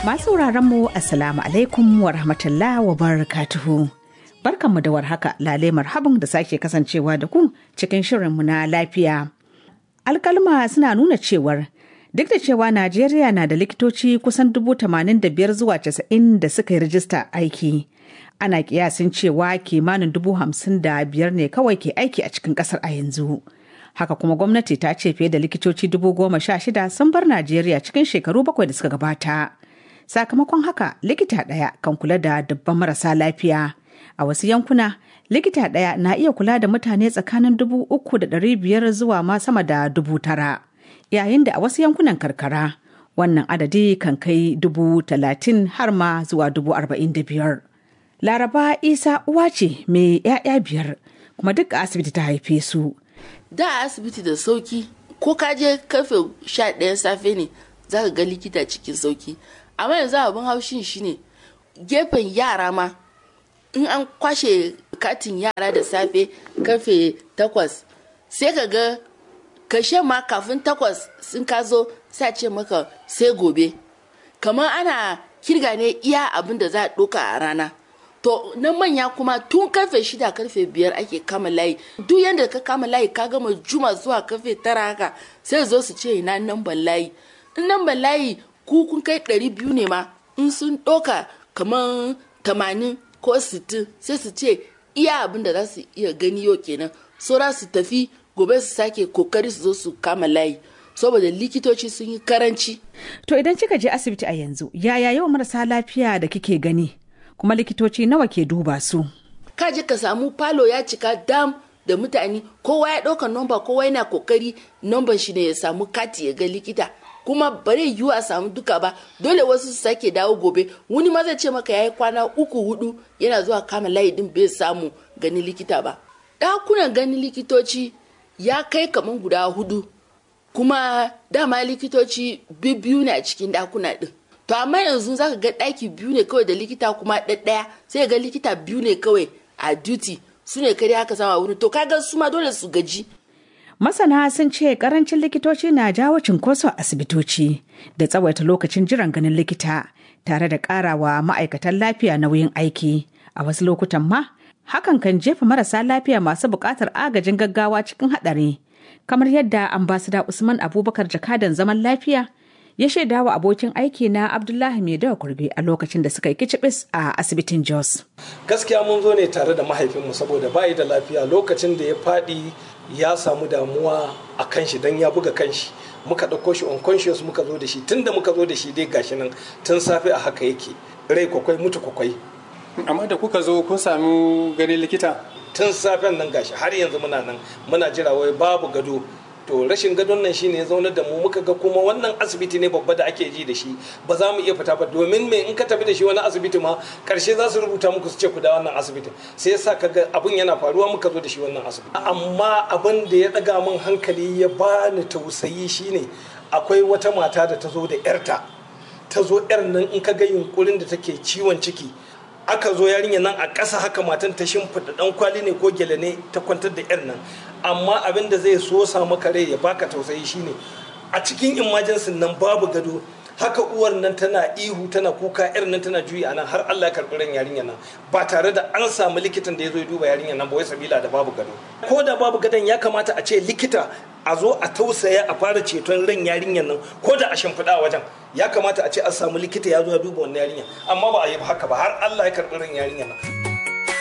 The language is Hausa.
Masu mu Assalamu alaikum wa rahmatullah wa barakatuhu. Barkanmu da warhaka lale marhaban da sake kasancewa da ku cikin shirinmu na lafiya. Alkalma suna nuna cewar duk da cewa Najeriya na da likitoci kusan dubu tamanin da biyar zuwa casa'in da suka yi rijista aiki. Ana kiyasin cewa kimanin dubu hamsin da biyar ne kawai ke aiki a cikin kasar a yanzu. Haka kuma gwamnati ta ce fiye da likitoci dubu goma sha shida sun bar Najeriya cikin shekaru bakwai da suka gabata. Sakamakon haka likita ɗaya kan kula da dubban marasa lafiya. A wasu yankuna likita ɗaya na iya kula da mutane tsakanin dubu uku da ɗari biyar zuwa ma sama da dubu tara. Yayin da a wasu yankunan karkara wannan adadi kan kai dubu talatin har ma zuwa dubu arba'in da biyar. Laraba Isa uwa ce mai 'ya'ya biyar kuma duk a asibiti ta haife su. Da asibiti da sauki ko ka je karfe sha ɗayan safe ne za ka ga likita cikin sauki. Amma yanzu abin haushin shine gefen yara ma in an kwashe katin yara da safe karfe takwas sai ka ga kashe ma kafin takwas sun ka zo sai ce maka sai gobe kamar ana kirga ne iya abin da za a ɗoka a rana to na manya kuma tun karfe shida karfe biyar ake kama layi duk yadda ka kama layi ka gama juma zuwa karfe tara haka sai zo su ce ina namban layi in namban layi ku kun kai ɗari biyu ne ma in sun ɗoka kamar tamanin ko sittin sai su ce iya abin da za su iya gani yau kenan saura su tafi gobe su sake kokari su zo su kama layi saboda likitoci sun yi karanci. To idan kika je asibiti a yanzu yaya yawan marasa lafiya da kike gani kuma likitoci nawa ke duba su? Ka je ka samu falo ya cika dam da mutane kowa ya ɗauka nomba kowa yana kokari nomban shi ne ya samu kati ya ga likita. kuma bare yiwu a samu duka ba dole wasu su sake dawo gobe wani ma zai ce maka yayi kwana uku hudu yana zuwa kama layi din bai samu gani likita ba ɗakunan ganin likitoci ya kai kaman guda hudu kuma dama likitoci biyu ne a cikin ɗakuna ɗin to amma yanzu zaka ga ɗaki biyu ne kawai da likita kuma ɗaɗɗaya sai ga likita biyu ne kawai a duty su ne kare haka sama wuri to kaga su ma dole su gaji Masana sun ce karancin likitoci na jawo cinkoso a asibitoci da tsawaita lokacin jiran ganin likita tare da karawa ma'aikatan lafiya nauyin aiki. A wasu lokutan ma, hakan kan jefa marasa lafiya masu buƙatar agajin gaggawa cikin haɗari. Kamar yadda ambasada Usman Abubakar jakadan zaman lafiya ya shaida wa abokin aiki na Abdullahi Maidawa Kurbe a lokacin da suka yi kicibis a asibitin Jos. Gaskiya mun zo ne tare da mahaifinmu saboda bayi da lafiya lokacin da ya faɗi ya samu damuwa a kan shi don ya buga kan shi muka ɗauko shi unconscious muka zo da shi tun da muka zo da shi dai gashi nan tun safe a haka yake rai kwakwai mutu kwakwai amma da kuka zo kun sami ganin likita tun safen nan gashi har yanzu muna nan muna jira wai babu gado to rashin gadon nan shine ya zaunar da mu muka ga kuma wannan asibiti ne babba da ake ji da shi ba za mu iya fita ba domin me in ka tafi da shi wani asibiti ma karshe za su rubuta muku su ce ku da wannan asibitin sai yasa kaga abun yana faruwa muka zo da shi wannan asibiti amma abin da ya daga min hankali ya bani tausayi shine akwai wata mata da ta zo da yarta ta zo yar nan in ka ga yunkurin da take ciwon ciki aka zo yarinya nan a ƙasa haka matan ta shimfiɗa ɗan kwali ne ko gele ne ta kwantar da yar nan amma abin da zai so sa maka rai ya baka tausayi shine a cikin emergency nan babu gado haka uwar nan tana ihu tana kuka yar nan tana juyi a nan har Allah ya karɓi ran yarinya nan ba tare da an samu likitan da ya zo ya duba yarinya nan ba wai sabila da babu gado ko da babu gadon ya kamata a ce likita a zo a tausaya a fara ceton ran yarinyar nan ko da a shimfiɗa wajen ya kamata a ce an samu likita ya zo ya duba wannan yarinya amma ba a yi haka ba har Allah ya karɓi ran yarinyar nan